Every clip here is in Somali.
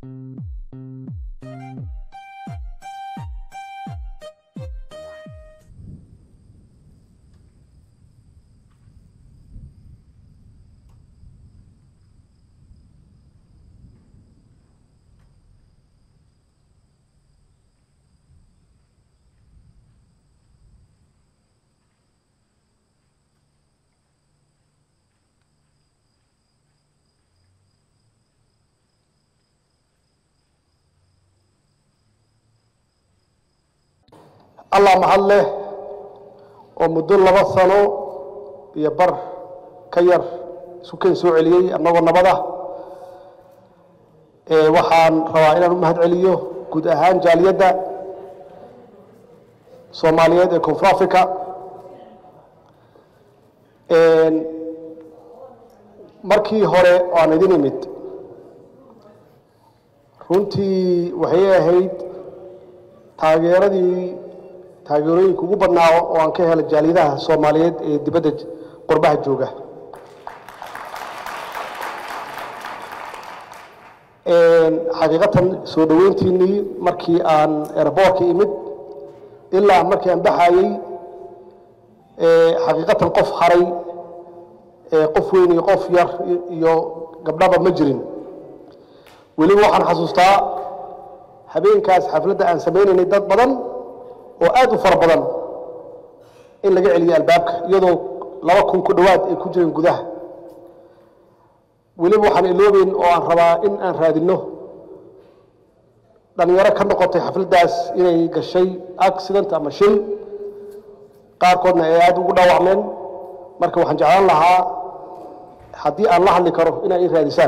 allah mahad leh oo muddo laba sano iyo bar ka yar isu keen soo celiyey annagoo nabad ah ee waxaan rabaa inaan u mahad celiyo guud ahaan jaaliyadda soomaaliyeed ee koonfur africa markii hore oo aan idin imid runtii waxay ahayd taageeradii taageerooyinka ugu badnaa oo aan ka helay jaaliyadaha soomaaliyeed ee dibadda qurbaha jooga xaqiiqatan soo dhoweyntiinii markii aan airboortka imid ilaa markii aan baxayey xaqiiqatan qof haray qof weyn iyo qof yar iyo gabdhaba ma jirin weliba waxaan xasuustaa habeenkaas xafladda aan samaynaynay dad badan oo aad u fara badan in laga celiyo albaabka iyadoo laba kun ku dhowaad ay ku jireen gudaha weliba waxaan iloobeyn oo aan rabaa in aan raadinno dhalinyaro ka noqotay xafladdaas inay gashay accident ama shil qaarkoodna ay aada ugu dhaawacmeen marka waxaan jeclaan lahaa haddii aan la hadli karo inay i raadisaan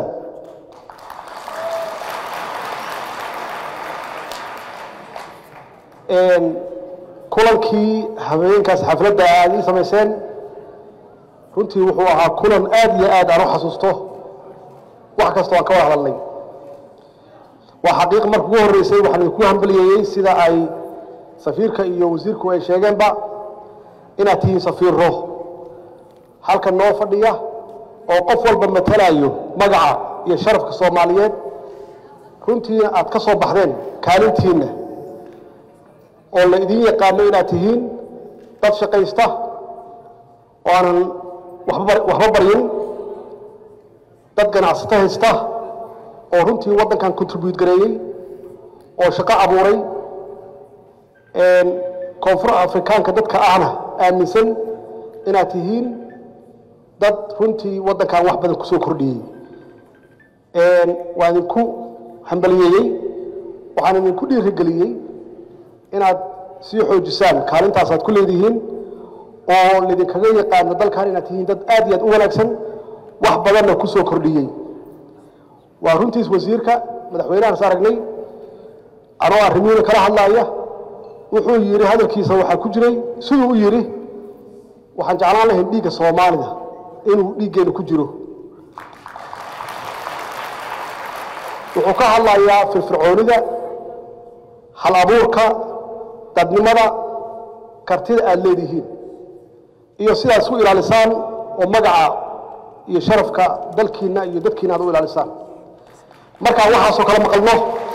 kulankii habeenkaas xafladda aad ii samayseen runtii wuxuu ahaa kulan aad iyo aad aan u xasuusto wax kastoo aan ka wada hadalnay waa xaqiiq marka ugu horreysay waxaan idinku hambaliyeeyey sida ay safiirka iyo wasiirku ay sheegeenba inaad tihiin safiiro halkan noo fadhiya oo qof walba matalayo magaca iyo sharafka soomaaliyeed runtiina aad ka soo baxdeen kaalintiinna oo la idin yaqaano inaad tihiin dad shaqaysta oo aanan waxba baryin dad ganacsato haysta oo runtii waddankan contribute gareeyey oo shaqo abuuray koonfur afrikaanka dadka ahna aaminsan inaad tihiin dad runtii waddankan wax badan kusoo kordhiyey waa idinku hambaliyeeyey waxaan idinku dhiirigeliyey inaad sii xoojisaan kaalintaasaad ku leedihiin oo laydinkaga yaqaano dalkan inaad tihiin dad aad iyo aad u wanaagsan wax badanna ku soo kordhiyey waa runtiis wasiirka madaxweynahaas aragnay anoo arrimihiina kala hadlaaya wuxuu yidhi hadalkiisa waxaa ku jiray siduu u yidhi waxaan jeclaan lahayn dhiigga soomaalida inuu dhiiggeenna ku jiro wuxuu ka hadlayaa firfircoonida hal abuurka dadnimada kartida aad leedihiin iyo sidaad isku ilaalisaan oo magaca iyo sharafka dalkiinna iyo dadkiina aad u ilaalisaan markaan waxaasoo kala maqalno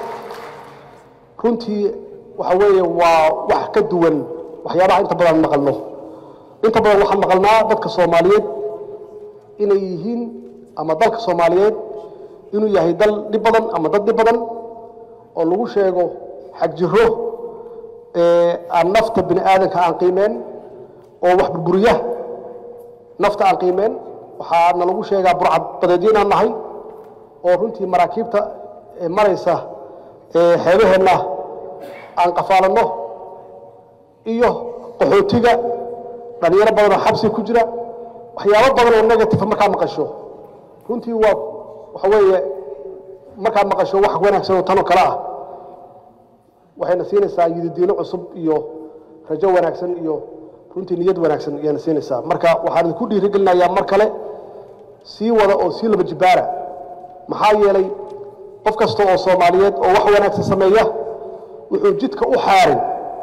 runtii waxa weeye waa wax ka duwan waxyaabaha inta badan maqalno inta badan waxaan maqalnaa dadka soomaaliyeed inay yihiin ama dalka soomaaliyeed inuu yahay dal dhib badan ama dad dhib badan oo lagu sheego xagjiro aan nafta bini aadanka aan qiimeen oo wax burburiya nafta aan qiimeen waxaana lagu sheegaa burcad badeedyo inaan nahay oo runtii maraakiibta maraysa xeebaheenna aan qafaalanno iyo qaxootiga dhalinyaro badan oo xabsi ku jira waxyaabo badan oo negative markaa maqasho runtii waa waxa weeye markaa maqasho wax wanaagsan oo tanoo kale ah waxayna siinaysaa yididiino cusub iyo rajo wanaagsan iyo runtii niyad wanaagsan ayayna siinaysaa marka waxaan idinku dhiirigelinayaa mar kale sii wada oo sii laba jibaara maxaa yeelay qof kasta oo soomaaliyeed oo wax wanaagsan sameeya wuxuu jidka u xaarin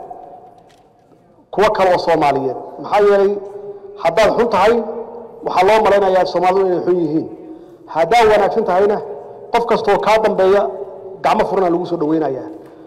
kuwo kale oo soomaaliyeed maxaa yeelay haddaad xun tahay waxaa loo malaynayaa soomaalidu inay xun yihiin haddaad wanaagsan tahayna qof kastaoo kaa dambeeya gacmo furana lagu soo dhaweynaya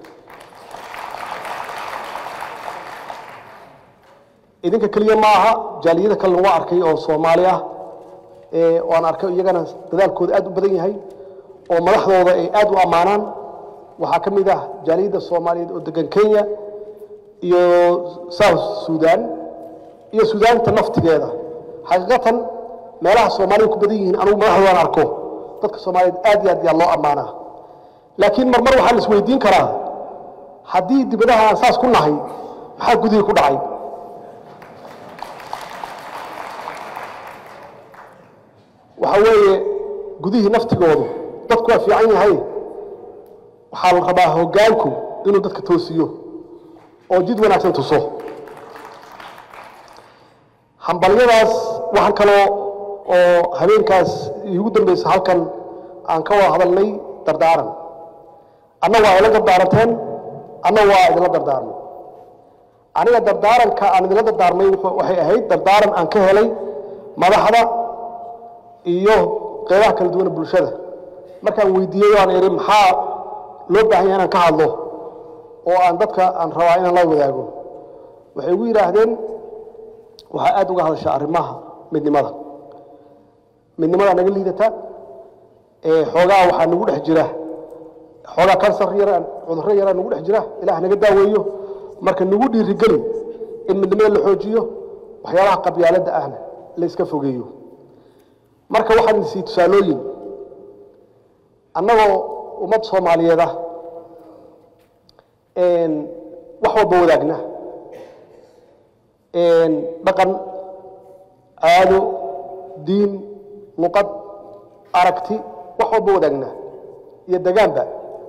idinka keliya ma aha jaaliyada kalena waa arkay oo soomaali ah oo aan arkay iyagana dadaalkooda aad u badan yahay oo madaxdooda ay aad u ammaanaan waxaa ka mid ah jaaliyadda soomaaliyeed oo degan kenya iyo south sudan iyo sudaanta naftigeeda xaqiiqatan meelaha soomaaliya ku badan yihiin anugu madaxdoodan arko dadka soomaaliyeed aad iyo aad yaa loo ammaanaa laakiin marmar waxaa la isweydiin karaa haddii dibadaha aan saas ku nahay maxaa gudihii ku dhacay waxa weeye gudihii naftigoodu dadku waa fiican yahay waxaa la rabaa hoggaanku inuu dadka toosiyo oo jid wanaagsan tuso hambalyadaas waxaan kaloo oo habeenkaas iigu dambaysa halkan aan ka wada hadalnay dardaaran anna waa ila dardaaranteen anna waa idinla dardaarmay aniga dardaaranka aan idinla dardaarmay waxay ahayd dardaaran aan ka helay madaxda iyo qeybaha kala duwana bulshada markaan weydiiyey aan idhi maxaa loo baahan yahay inaan ka hadlo oo aan dadka aan rabaa inaan la wadaago waxay igu yidhaahdeen waxaa aad uga hadashaa arrimaha midnimada midnimadaa naga liidata xoogaa waxaa nagu dhex jira xoogaa kansar yaraan cudurro yaraa nagu dhex jira ilaah naga daaweeyo marka nagu dhiirigeli in midnimada la xoojiyo waxyaabaha qabyaaladda ahna la iska fogeeyo marka waxaan sii tusaalooyin annagoo ummad soomaaliyeed ah wax walba wadaagna dhaqan caado diin luqad aragti wax walba wadaagna iyo degaanba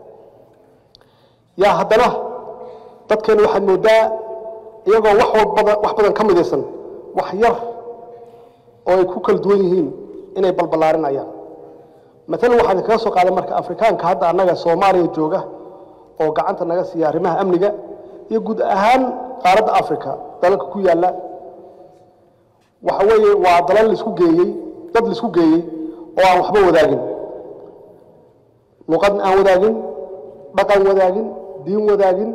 yaa haddana dadkeenu waxaad mooddaa iyagoo wax walbada wax badan ka midaysan wax yar oo ay ku kala duwan yihiin inay balballaarinayaan maalan waxaan kaga soo qaaday marka afrikaanka hadda annaga soomaaliya jooga oo gacanta naga siiya arrimaha amniga iyo guud ahaan qaaradda africa dalalka ku yaalla waxa weeye waa dalal laisku geeyey dad laisku geeyey oo aan waxba wadaagin luqad aan wadaagin dhaqan wadaagin diin wadaagin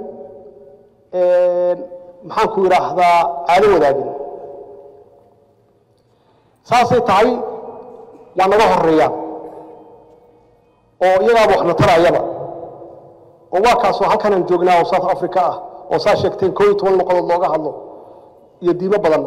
maxaan ku idhaahdaa caado wadaagin saasay tahay waa naga horeeyaan oo iyagaaba waxna tarayaba oo waa kaasoo halkanaan joognaa oo south africa ah oo saa sheegteen koo iyo toban luqadood looga hadlo iyo diimo badan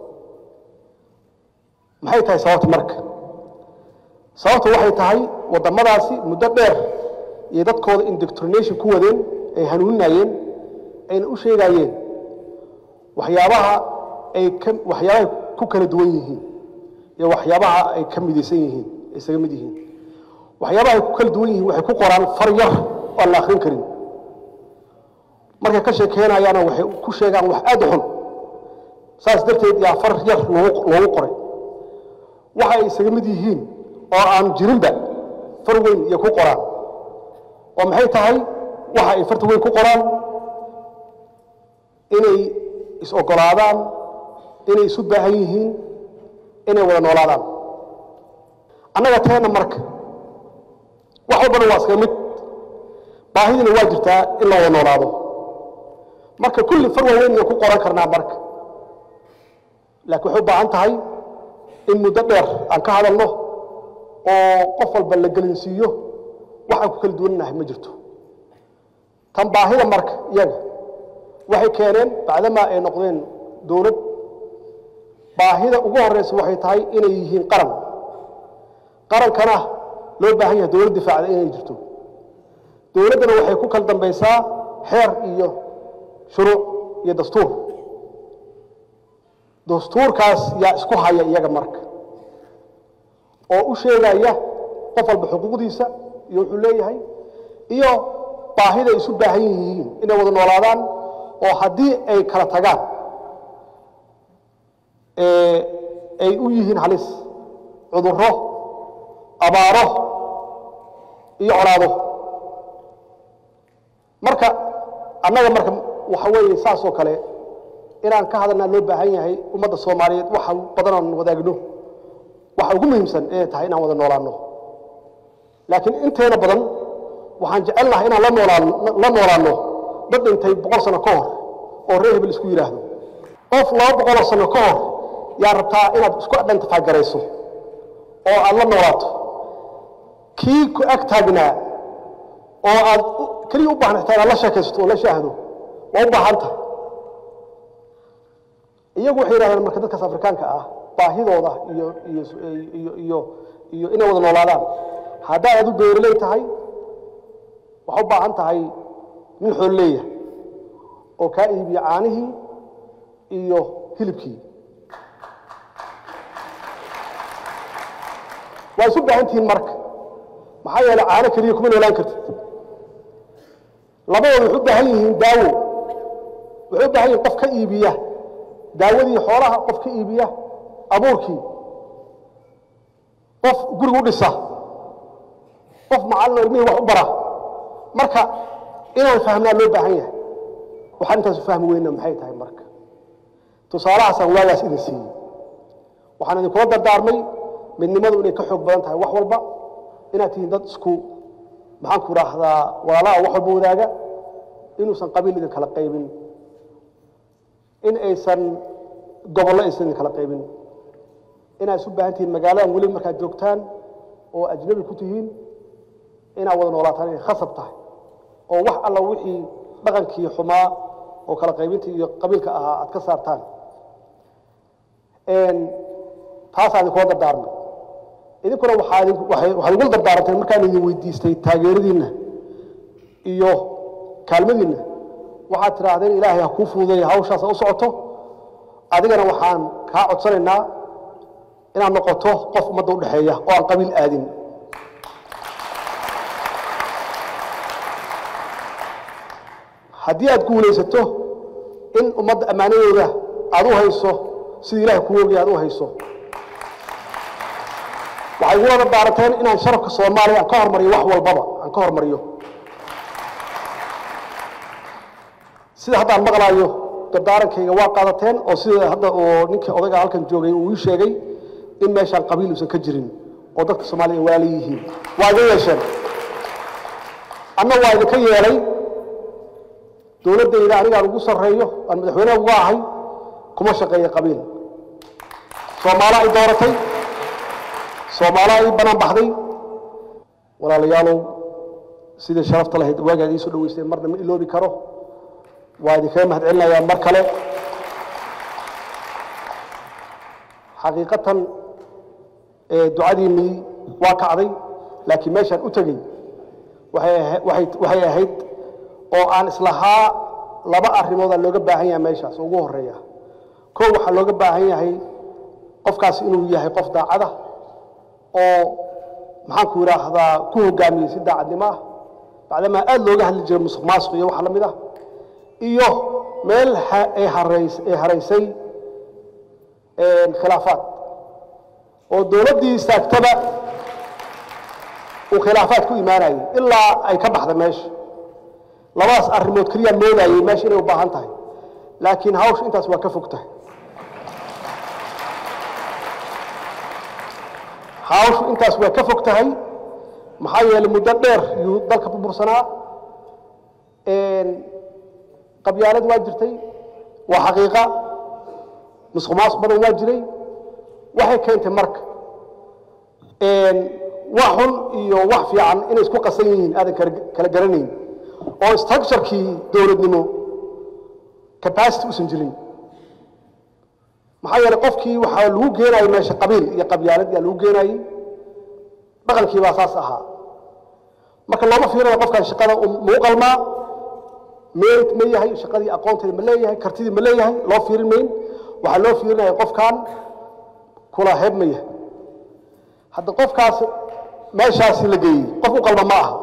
maxay tahay sababta marka sababta waxay tahay waddamadaasi muddo dheer iyo dadkooda indoctrination ku wadeen ay hanuuninayeen ayna u sheegayeen waxyaabaha ay ka waxyaabahay ku kala duwan yihiin iyo waxyaabaha ay ka midaysan yihiin ay isaga mid yihiin waxyaabaha ay ku kala duwan yihiin waxay ku qoraan far yar oo aan la akhrin karin markay ka sheekeynayaana waxay ku sheegaan wax aad u xun saas darteed yaa far yar loogu loogu qoray waxa ay isaga mid yihiin oo aan jirinba far weyn iyo ku qoraan oo maxay tahay waxa ay farta weyn ku qoraan inay is-ogolaadaan inay isu baahan yihiin inay wada noolaadaan annaga teena marka wax walbana waa iskaga mid baahidina waa jirtaa in la wada noolaado marka kulli far waaweyn ayaan ku qoran karnaa marka laakiin waxay u baahan tahay in muddo dheer aan ka hadalno oo qof walba la gelinsiiyo waxaan ku kala duwannahay ma jirto tan baahida marka iyaga waxay keeneen bacdamaa ay noqdeen dowlad baahida ugu horeysa waxay tahay inay yihiin qaran qarankana loo baahan yahay dowlad difaacda inay jirto dowladdana waxay ku kala dambaysaa xeer iyo shuruuc iyo dastuur dastuurkaas yaa isku haya iyaga marka oo u sheegaya qof walba xuquuqdiisa iyo wuxuu leeyahay iyo baahida ay isu baahan yihiin inay wada noolaadaan oo haddii ay kala tagaan ay u yihiin halis cudurro abaaro iyo colaado marka annaga marka waxa weeye saas oo kale inaan ka hadalnaa loo baahan yahay ummadda soomaaliyeed waxa badan aan wadaagno waxa ugu muhiimsan inay tahay inaan wada noolaanno laakiin inteena badan waxaan jecel lahay inaan la noolaan la noolaanno dad dhintay boqol sano ka hor oo reer hebel isku yidhaahdo qof laba boqoloo sano ka hor yaa rabtaa inaad isku identify garayso oo aad la noolaato kii ku ag taagnaa oo aad keliya u baahan xitaa inaad la sheekaysato oo la shaahdo waa u baahan tahay iyagu waxay yidhahdeen marka dadkaas afrikaanka ah baahidooda iyo iyo iyo iyo iyo inay wada noolaadaan haddaad adu beeraley tahay waxaa u baahan tahay nin xool leeyahay oo kaa iibiya caanihii iyo hilibkii waa isu baahan tihiin marka maxaa yeeley caano keliya kuma noolaan kartid labadooda waxay u baahan yihiin daawo waxay u baahan yihin qof ka iibiya daawadii xoolaha qof ka iibiya abuurkii qof guriga u dhisa qof macallin oo ilmihii wax u bara marka inaan fahmnaa loo baahan yahay waxaan intaasu fahmi weyna maxay tahay marka tusaalahaasaan waagaas idin siiyey waxaan idinkula dardaarmay midnimadu inay ka xoog badan tahay wax walba inaad tihiin dad isku maxaanku idhaahdaa walaalaha wax walba wadaaga inuusan qabiil idin kala qaybin in aysan gobollo aysan idin kala qaybin inaad isu baahan tihiin magaaladan weliba markaad joogtaan oo ajnabi ku tihiin inaad wada noolaataan inay khasab tahay oo wax alla wixii dhaqankii xumaa oo kala qaybinta iyo qabiilka ahaa aad ka saartaan taasaa idinkula dardaarmay idinkuna waxaad igula dardaaranteen markaan idin weydiistay taageeradiinna iyo kaalmadiinna waxaad tidhaahdeen ilaahay ha kuu fududeeya hawshaas u socoto adigana waxaan kaa codsanaynaa inaad noqoto qof ummadda udhexeeya oo aan qabiil aadin haddii aad guulaysato in ummadda ammaanadooda aad u hayso sidii ilahay kuu ogaya aad u hayso waxay igula dardaaranteen inaan sharafka soomaaliya aan ka hormariyo wax walbaba aan ka hormariyo sida hadda aan maqlaayo dardaarankayga waa qaadateen oo sida hadda oo ninkii odayga halkan joogay uu ii sheegay in meeshaan qabiil uusan ka jirin oo dadka soomaaliya ay walaala yihiin waa idin yeesheen anna waa idinka yeelay dowladdayda anigaan ugu sarreeyo aan madaxweyneha uga ahay kuma shaqeeya qabiil soomaalo ay dooratay soomaalo ay banaan baxday walaalayaalow sidii sharafta lahayd waagaad ii soo dhaweysteen marna ma iloobi karo waa idinkaga mahad celinayaa mar kale xaqiiqatan ducadiinnii waa kacday laakiin meeshaan u tegey waxay ahayd oo aan islahaa laba arrimoodaa looga baahan yahay meeshaas ugu horeeya kow waxaa looga baahan yahay qofkaas inuu yahay qof daacada oo maxaanku idhaahdaa ku hogaamiyey si daacadnimo ah bacdamaa aad looga hadli jiray musuq maasuq iyo wax la mid ah iyo meel ay haraysay khilaafaad oo dowladdii istaagtaba uu khilaafaad ku imaanayay ilaa ay ka baxda meesha labadaas arrimood keliyaa moodayey meesha inay u baahan tahay laakiin hawsha intaas waa ka fog tahay hawshu intaas waa ka fog tahay maxaa yeelay muddo dheer yuu dalka burbursanaa qabyaalad waa jirtay waa xaqiiqa musuq maasuq badan waa jiray waxay keentay marka wax xun iyo wax fiican inay isku qasan yihiin aadan kala garanayn oo structurekii dowladnimo capacity usan jirin maxaa yeelay qofkii waxaa lagu geenayay meesha qabiil iyo qabyaalad yaa lagu geenayey dhaqankii baa saas ahaa marka looma fiirinayo qofkan shaqada muu qalmaa merit ma yahay shaqadii aqoonteeda ma leeyahay kartidii ma leeyahay loo fiirin mayn waxaa loo fiirinaya qofkan kula heeb ma yahay hadda qofkaas meeshaasi la geeyey qof u qalma ma aha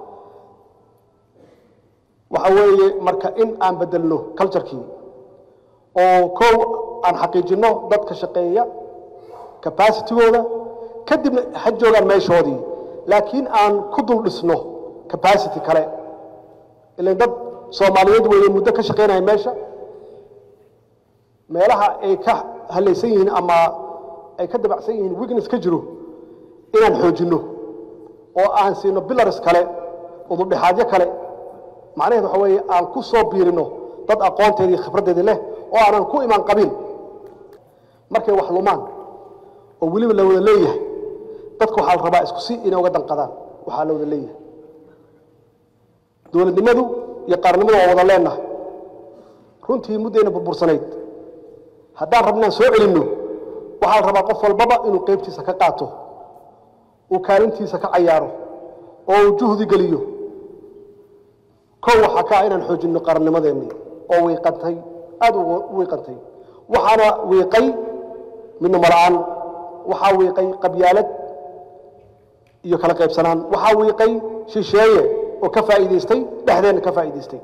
waxa weeye marka in aan bedelno culturekii oo kow aan xaqiijinno dadka shaqeeya capacitigooda kadibna ha joogaan meeshoodii laakiin aan ku dul dhisno capacity kale ilan dad soomaaliyeed weeye muddo ka shaqaynaya meesha meelaha ay ka halaysan yihiin ama ay ka dabacsan yihiin weakness ka jiro inaan xoojinno oo aan siino billars kale udubdhexaadyo kale macnaheed waxa weeye aan ku soo biirino dad aqoonteedii khibraddeedii leh oo aanan ku imaan qabiil markay wax lumaan oo weliba la wada leeyahay dadka waxaa la rabaa isku si inay uga danqadaan waxaa la wada leeyahay dowladnimadu iyo qaarnimadu waa wada leenahay runtii muddayna burbursanayd haddaan rabna inaan soo celinno waxaa la rabaa qof walbaba inuu qaybtiisa ka qaato uu kaalintiisa ka cayaaro oo uu juhdi geliyo kow waxaa ka ah inaan xoojinno qarannimadeennii oo wiiqantay aada u wiiqantay waxaana wiiqay midnimo la-aan waxaa wiiqay qabyaalad iyo kala qaybsanaan waxaa wiiqay shisheeye oo ka faa'iidaystay dhexdeenna ka faa'iidaystay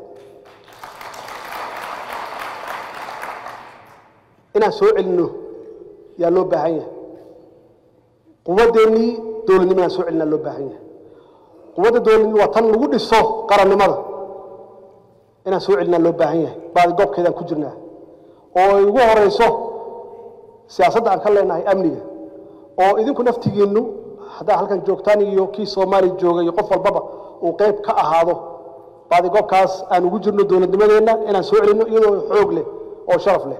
inaan soo celinno yaa loo baahan yahay quwadeennii dowladnimo inaan soo celinaa loo baahan yahay quwadda dowladnimo waa tan lagu dhiso qarannimada inaan soo celinaa loo baahan yahay baadi goobkeedaan ku jirnaa oo ay ugu horayso siyaasadda aan ka leenahay amniga oo idinku naftigiinnu haddaa halkan joogtaan iyo kii soomaaliya jooga iyo qof walbaba uu qayb ka ahaado baadi goobkaas aan ugu jirno dowladnimadeenna inaan soo celinno iyadoo xoog leh oo sharaf leh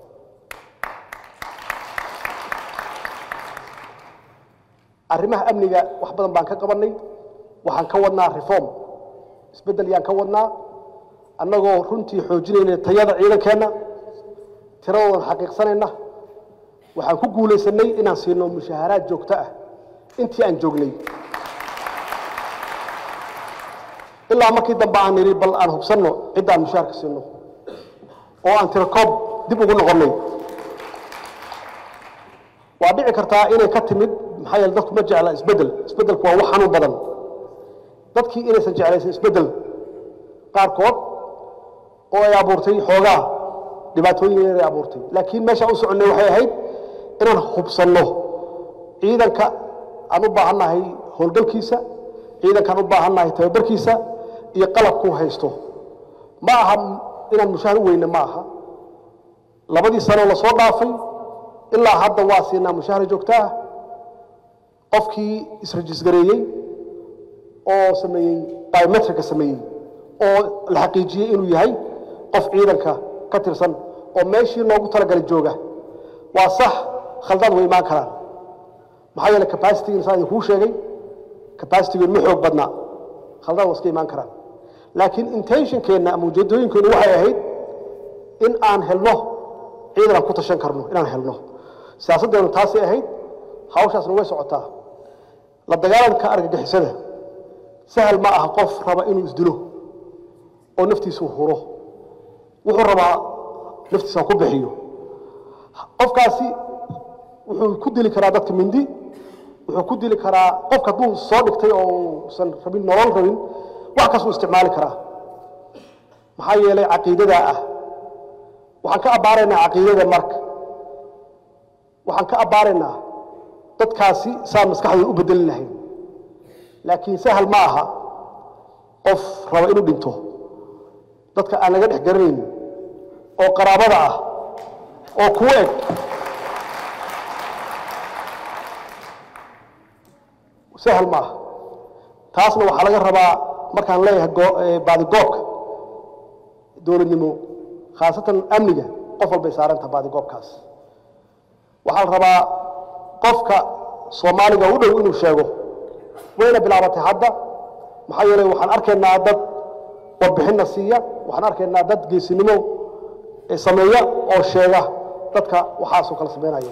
arrimaha amniga wax badan baan ka qabannay waxaan ka wadnaa reform isbeddel yaan ka wadnaa annagoo runtii xoojinayna tayada ciidankeenna tiradoodan xaqiiqsanayna waxaan ku guulaysanay inaan siino mushaaharaad joogto ah intii aan joognay ilaa markii dambe aan nidhi bal aan hubsanno cidda aan mushaharka siino oo aan tirakoob dib ugu noqonnay waa dhici kartaa inay ka timid maxaa yeele dadku ma jecla isbeddel isbeddelku waa wax xanuun badan dadkii inaysan jeclaysan isbeddel qaarkood oo ay abuurtay xoogaa dhibaatooyin yaray abuurtay laakiin meeshaan u soconnay waxay ahayd inaan hubsanno ciidanka aan u baahannahay howlgalkiisa ciidankaan u baahannahay tababarkiisa iyo qalabkuu haysto ma aha inaan mushahar u weyne ma aha labadii sanoo lasoo dhaafay ilaa hadda waa siinaa mushahar joogto ah qofkii israjisgareeyey oo sameeyey biometrika sameeyey oo la xaqiijiyey inuu yahay qof ciidanka ka tirsan oo meeshii loogu talagalay jooga waa sax khaldaad way imaan karaan maxaa yeele capacitigiina saa idinkuu sheegay capacitigeenu ma xoog badnaa khaldaad waa iska imaan karaan laakiin intentionkeenna ama ujeedooyinkeennu waxay ahayd in aan helno ciidan aan ku tashan karno inaan helno siyaasaddeenu taasay ahayd hawshaasna way socotaa la dagaalanka argagixisada sahal ma aha qof raba inuu isdilo oo naftiisu huro wuxuu rabaa naftiisa ku bixiyo qofkaasi wuxuu ku dili karaa dadka mindi wuxuu ku dili karaa qofka hadduu soo dhigtay oo uusan rabin nolol rabin wax kasuu isticmaali karaa maxaa yeelay caqiidadaa ah waxaan ka abbaaraynaa caqiidada marka waxaan ka abbaaraynaa dadkaasi saan maskaxdooda u bedeli lahayn laakiin sahal ma aha qof raba inuu dhinto dadka aan laga dhex garanayn oo qaraabada ah oo kuu eg sahal ma aha taasna waxaa laga rabaa markaan leeyahay baadigoobka dowladnimo khaasatan amniga qof walbay saarantaha baadigoobkaas waxaa la rabaa qofka soomaaliga u dhow inuu sheego wayna bilaabatay hadda maxaa yeelay waxaan arkaynaa dad warbixinna siiya waxaan arkaynaa dad geesinimo sameeya oo sheega dadka waxaasoo kala samaynaya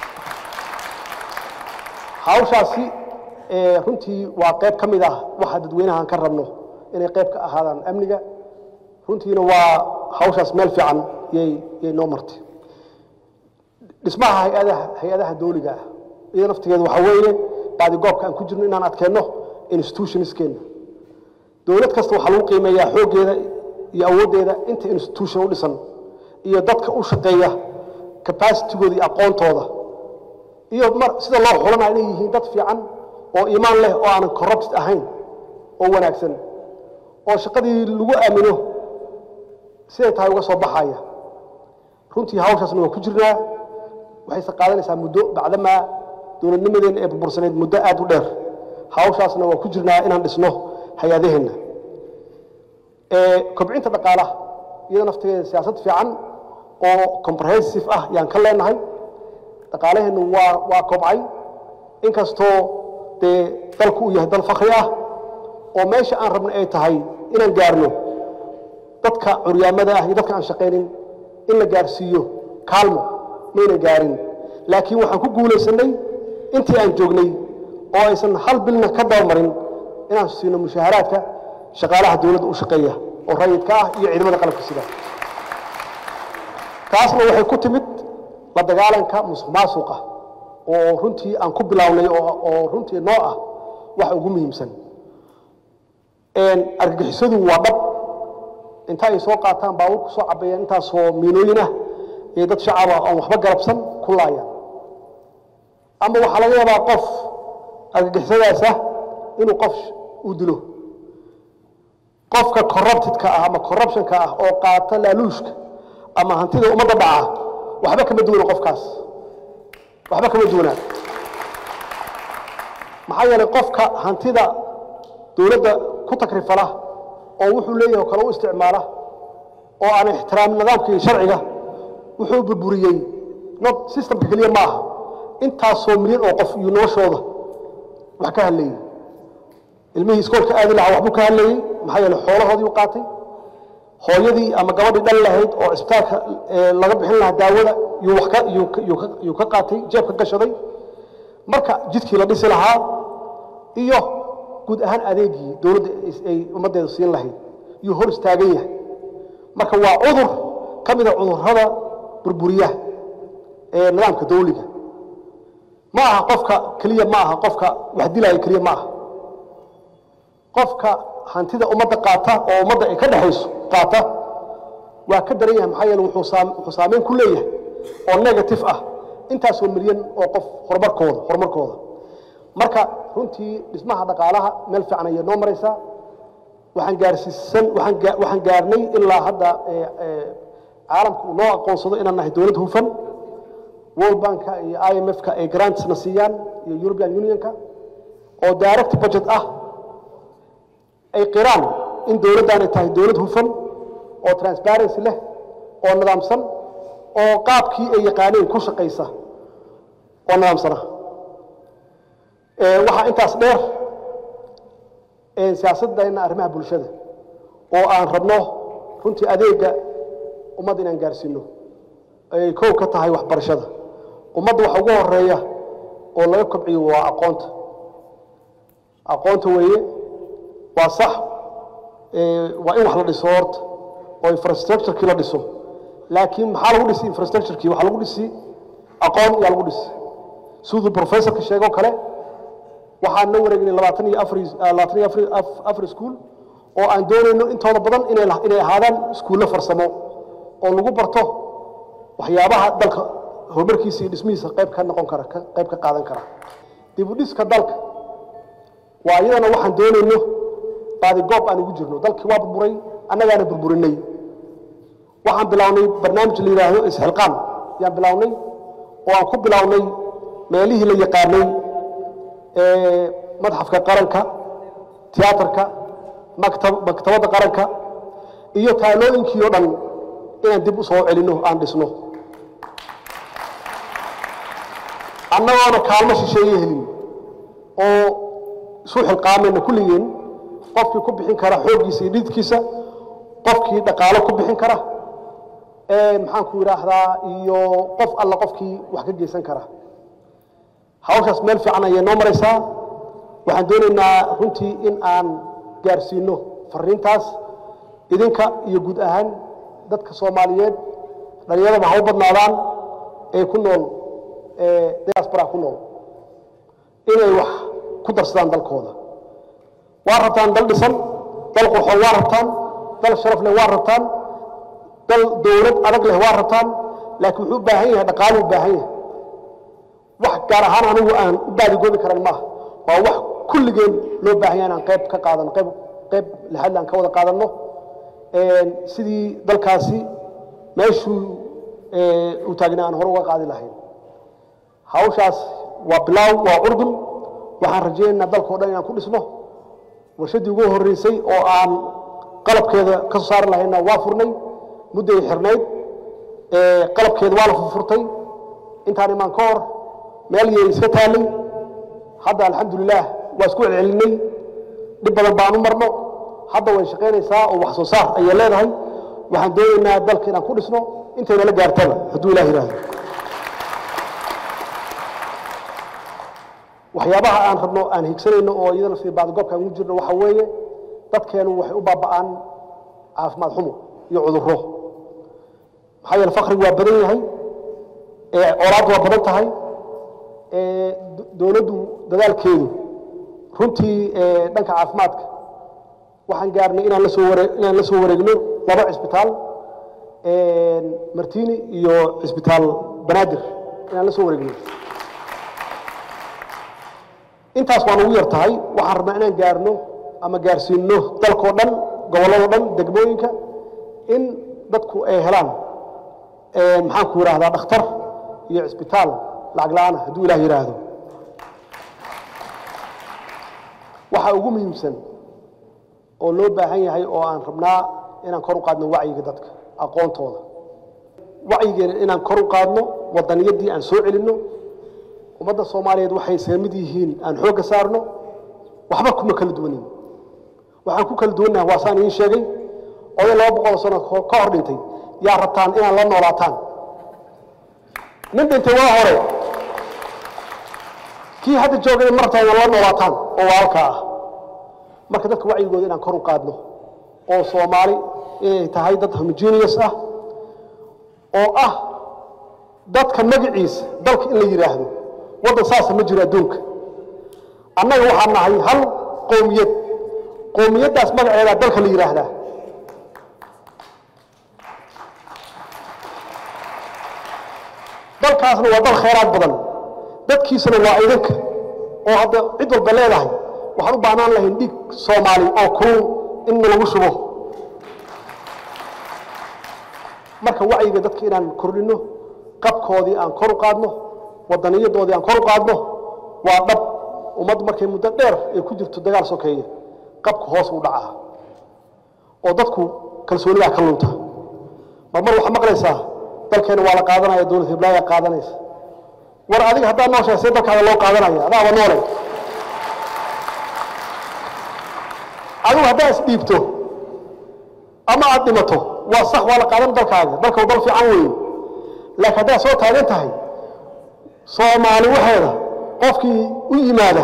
hawshaasi runtii waa qayb ka mid ah waxa dadweynahaan ka rabno inay qayb ka ahaadaan amniga runtiina waa hawshaas meel fiican yay yay noo martay dhismaha hay-adaha hay-adaha dawliga ah iyada naftigeedu waxaa weeye baadigoobka aan ku jirno inaan adkeenno institutionskeenna dowlad kasta waxaa lagu qiimeeyaa xooggeeda iyo awooddeeda inta institution u dhisan iyo dadka u shaqeeya capacitigooda iyo aqoontooda iyo mar sida loo xulanaa inay yihiin dad fiican oo iimaan leh oo aanan corrupt ahayn oo wanaagsan oo shaqadii lagu aamino siday tahay uga soo baxaya runtii hawshaasna waa ku jirnaa waxayse qaadanaysaa muddo bacdamaa dowladnimadeenna ee burbursaneyd muddo aad u dheer hawshaasna waa ku jirnaa inaan dhisno hay-adaheenna kobcinta dhaqaalaha iyada naftigeeda siyaasad fiican oo comprehensive ah yaan ka leenahay dhaqaalaheennu waa waa kobcay inkastoo dee dalku uu yahay dal fakri ah oo meesha aan rabna ay tahay inaan gaarno dadka curyaamada ah iyo dadka aan shaqaynin in la gaarsiiyo kaalmo mayna gaarin laakiin waxaan ku guulaysanay intii aan joognay oo aysan hal bilna ka dabamarin inaan siino mushaaharaadka shaqaalaha dowladda u shaqeeya oo rayidka ah iyo ciidamada qalabka sida taasna waxay ku timid la dagaalanka musuq maasuqa oo runtii aan ku bilownay oo runtii noo ah waxa ugu muhiimsan argagixisadu waa dhab inta ay soo qaataan baabuur ku soo cabeeyaan intaasoo miinooyin ah iyo dad shacaba oon waxba garabsan ku laayaan ama waxaa laga yaabaa qof argagixisadaas ah inuu qof uu dilo qofka corruptedka ah ama corruptionka ah oo qaata laaluushka ama hantida ummadda dhaca waxba kama duwana qofkaas waxba kama duwanaa maxaa yeelay qofka hantida dowladda ku takrifala oo wuxuu leeyahay oo kale u isticmaala oo aan ixtiraamin nidaamka iyo sharciga wuxuu burburiyey not systemka keliya ma aha intaasoo milyan oo qof iyo noloshooda wax ka hadlayey ilmihii iskoolka aadi lahaa waxbuu ka hadlayey maxaa yeeley xoolahoodii u qaatay hooyadii ama gabadhii dhal lahayd oo cisbitaalka laga bixin lahaa daawada yuu ka qaatay jeebka gashaday marka jidkii la dhisi lahaa iyo guud ahaan adeegii dowladda ay ummaddeedu siin lahayd yuu hor istaagan yahay marka waa cudur ka mida cudurrada burburiyaha ee nidaamka dawliga ma aha qofka keliya ma aha qofka wax dilaya keliya ma aha qofka hantida ummadda qaata oo ummadda ay ka dhexayso qaata waa ka daran yahay maxaa yeele wuxuu saameyn ku leeyahay oo negative ah intaasoo milyan oo qof horumarkooda horumarkooda marka runtii dhismaha dhaqaalaha meel fiican ayay noo maraysaa waxaan gaarsiisan waxaan gaarnay ilaa hadda caalamka uu noo aqoonsado inaan nahay dowlad hufan world banka iyo i m f-ka ay grantsna siiyaan iyo european unionka oo direct budget ah ay qiraan in dowladdaanay tahay dowlad hufan oo transparency leh oo nidaamsan oo qaabkii ay yaqaaneen ku shaqaysa oo nidaamsana waxaa intaas dheer siyaasadeenna arrimaha bulshada oo aan rabno runtii adeega ummadda inaan gaarsiino ay kow ka tahay waxbarashada ummadda waxa ugu horeeya oo laga kobciyo waa aqoonta aqoonta weeye waa sax waa in wax la dhiso horta oo infrastructurekii la dhiso laakiin maxaa lagu dhisi infrastructurekii waxaa lagu dhisi aqoon yaa lagu dhisi siduu professorka sheegoo kale waxaan la wareegnay labaatan iyo afar labaatan iyo afar afar iskuul oo aan doonayno intooda badan inay inay ahaadaan iskuullo farsamo oo lagu barto waxyaabaha dalka horumarkiisa iyo dhismihiisa qayb ka noqon kara qayb ka qaadan kara dib u dhiska dalka waa iyadana waxaan doonayno baadi goob aan ugu jirno dalkii waa burburay annagaana burburinay waxaan bilownay barnaamij la yidhaahdo isxilqaan yaan bilownay oo aan ku bilownay meelihii la yaqaanay madxafka qaranka tiyaatarka maktabadda qaranka iyo taalooyinkii oo dhan inaan dib u soo celinno aan dhisno annagoona kaalmo shisheeye helin oo isu xilqaamayna kulligeen qofkii ku bixin kara xooggiisa iyo dhididkiisa qofkii dhaqaalo ku bixin kara maxaanku yidhaahdaa iyo qof alla qofkii wax ka geysan kara hawshaas meel fiican ayay noo maraysaa waxaan doonaynaa runtii in aan gaarsiino fariintaas idinka iyo guud ahaan dadka soomaaliyeed dhallinyarada ha u badnaadaan ee ku nool diaspora ku nool inay wax ku darsadaan dalkooda waa rabtaan dal dhisan dal qurxoon waa rabtaan dal sharaf leh waa rabtaan dal dowlad adag leh waa rabtaan laakiin wuxuu u baahan yahay dhaqaaluu u baahan yahay wax gaar ahaan anigu aan u baadigoobi karan maaha waa wax kulligeen loo baahan yahay inaan qayb ka qaadano qayb qayb lixadle aan ka wada qaadanno sidii dalkaasi meeshuu u taagnaa aan hore uga qaadi lahayn hawshaas waa bilaaw waa curdun waxaan rajaynaynaa dalkao dhan inaan ku dhisno warshaddii ugu horreysay oo aan qalabkeeda ka soo saari lahayna waa furnay mudday xirnayd qalabkeeda waa la furfurtay intaan imaan ka hor meel yay iska taallay hadda alxamdulilaah waa isku celcelinay dhib badan baan u marno hadda way shaqaynaysaa oo wax soo saar ayay leedahay waxaan doonaynaa dalka inaan ku dhisno intayna la gaartaba hadduu ilah yidhaahdo waxyaabaha aan rabno aan higsanayno oo iyadana sii baadgoobka aan ugu jirno waxa weeye dadkeenu waxay u baaba'aan caafimaad xumo iyo cudurro maxaa yeele fakrigu waa badan yahay colaaddu waa badan tahay dowladdu dadaalkeedu runtii dhanka caafimaadka waxaan gaarnay inaan la soo ware inaan la soo wareegno laba cisbitaal martini iyo cisbitaal banaadir inaan la soo wareegno intaas waan ugu yar tahay waxaan rabnaa inaan gaarno ama gaarsiinno dalkao dhan gobolladoo dhan degmooyinka in dadku ay helaan maxaanku yidhaahdaa dhakhtar iyo cisbitaal lacag la-aana hadduu ilaah yidhaahdo waxaa ugu muhiimsan oo loo baahan yahay oo aan rabnaa inaan kor u qaadno wacyiga dadka aqoontooda wacyigeena inaan kor u qaadno wadaniyadii aan soo celinno ummadda soomaaliyeed waxay isaga mid yihiin aan xoogga saarno waxba kuma kala duwanin waxaan ku kala duwannaha waa saan idiin sheegay oday laba boqol sano ka hor dhintay yaa rabtaan inaan la noolaataan nin dhintay waa hore kii hadda joogay ma rabtaan inaan la noolaataan oo waalka ah marka dadka wacyigooda inaan kor u qaadno oo soomaali inay tahay dad homogeneous ah oo ah dadka magaciisa dalka in la yidhaahdo waddan saasa ma jiro adduunka annaga waxaan nahay hal qowmiyad qowmiyaddaas magaceedaa dalka la yidhaahdaa dalkaasna waa dal khayraad badan dadkiisana waa idinka oo hadda cid walba leedahay waxaan u baahnaan lahayn dhiig soomaali oo kulul in lagu shubo marka wacyiga dadka inaan kordhinno qabkoodii aan kor u qaadno wadaniyadoodii aan kor u qaadno waa dhab ummaddu markay muddo dheer ay ku jirto dagaal sokeeye qabka hoos u dhacaa oo dadku kalsoonidaa ka lunta mar mar waxaa maqlaysaa dalkeena waa la qaadanaya dowlad hiblaayaa qaadanaysa war adiga haddaad nooshahay see dalkaada loo qaadanaya adaaba noole adigu haddaa isdhiibto ama aad dhimato waa sax waa la qaadan dalkaaga dalka dal fiican weeye laakiin haddaad soo taagan tahay soomaali waxeeda qofkii u yimaada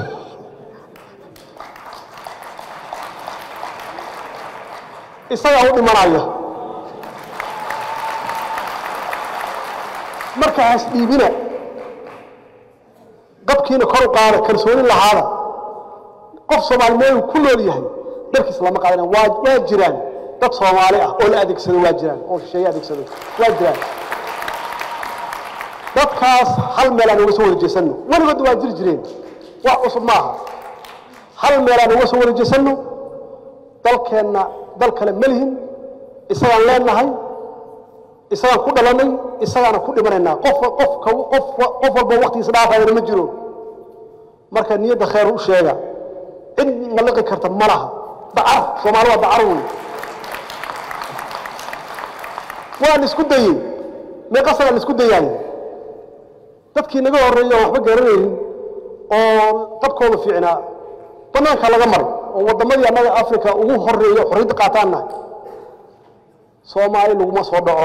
isagaa u dhimanaya marka has dhiibina qabkiina kor u qaada kalsooni lahaada qof soomaali meel ku nool yahay dalkiis lama qaadana waa waa jiraan dad soomaali ah oo la adeegsado waa jiraan oo shisheeye adeegsado waa jiraan dadkaas hal meel aan uga soo wada jeesanno weligood waa jiri jireen wax cusub maaha hal meel aan uga soo wada jeesanno dalkeenna dal kale ma lihin isagaan leenahay isagaan ku dhalanay isagaana ku dhimanaynaa qof qof qof qof walba waqtigiisa dhaafayana ma jiro marka niyadda khayr u sheega cid maliqi karta ma laha dacar soomaali waa dacar wey waa la isku dayey meeqa sana la isku dayaayo dadkii naga horreeyay oo waxba garanaynin oo dadkooda fiicnaa bannaanka laga maray oo waddamadii annaga africa ugu horreeya xorriyadda qaataan nahay soomaali laguma soo dhaco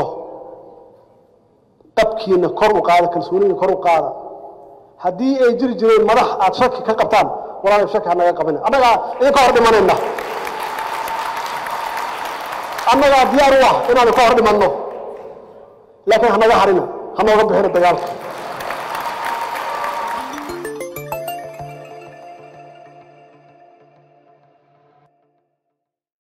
qabkiina kor u qaada kalsooniina kor u qaada haddii ay jiri jireen madax aad shaki ka qabtaan walaalay shaki hanaga qabina annagaa idinka hor dhimanayna annagaa diyaar u ah inaan ka hor dhimanno laakiin hanaga harina hanooga bixina dagaalka